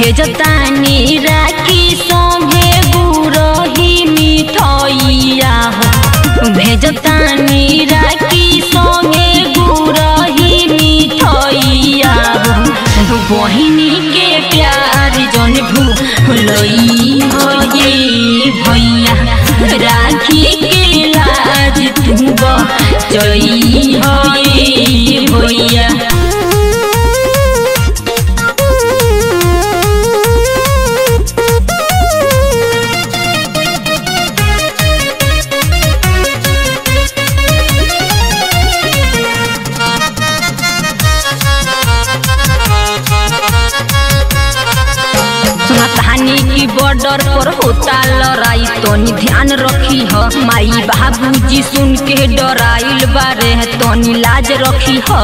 भेजतानी राखी संगे गुरही मिठैया हो भेजतानी राखी संगे गुरही मिठैया हो बहिनी के प्यार जन भूलई हो ये भैया राखी के लाज तू बचई हो ये भैया सुनतानी की बॉर्डर पर होता लड़ाई तनी ध्यान रखी ह माई बाबूजी सुन के डराइल बारे तनी लाज रखी ह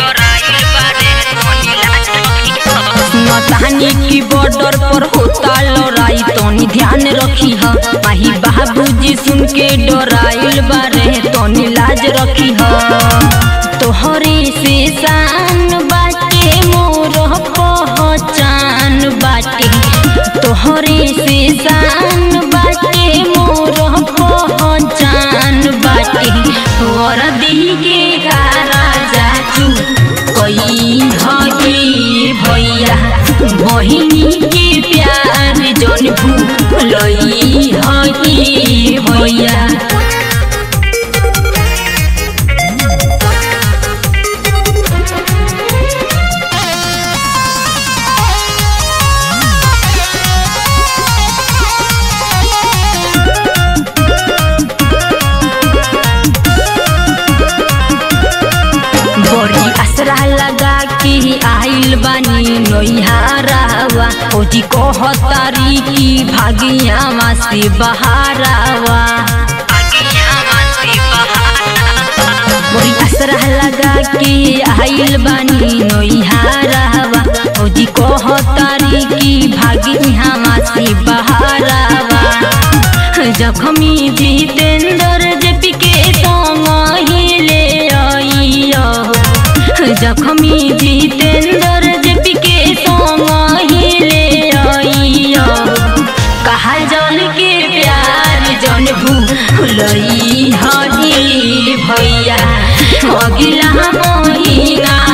सुनतानी की बॉर्डर पर होता लड़ाई तनी ध्यान रखी ह माई बाबूजी सुन के डराइल बारे तनी लाज रखी ह तोहरे से शान बाटे मोर पहचान बाटे तोहरे से शान बाटे मोर पहचान बाटे वरदी के का राजा चू कई हई भैया बहिनी के प्यार जन भूलई हई भैया बड़ी असरा लगा के आइल बानी नैहारावा ओजी कहतारी की भागियावा से बहारावा बड़ी असरा लगा के आइल बानी नैहारावा ओजी कहतारी की भागियावा से बहारावा जखमी जितेंद्र जेपी के संग हिले आइया जखमी जितेंद्र जेपी के संग हिले आइया कहा जन के प्यार जन भूलई हई भैया अगिला महीना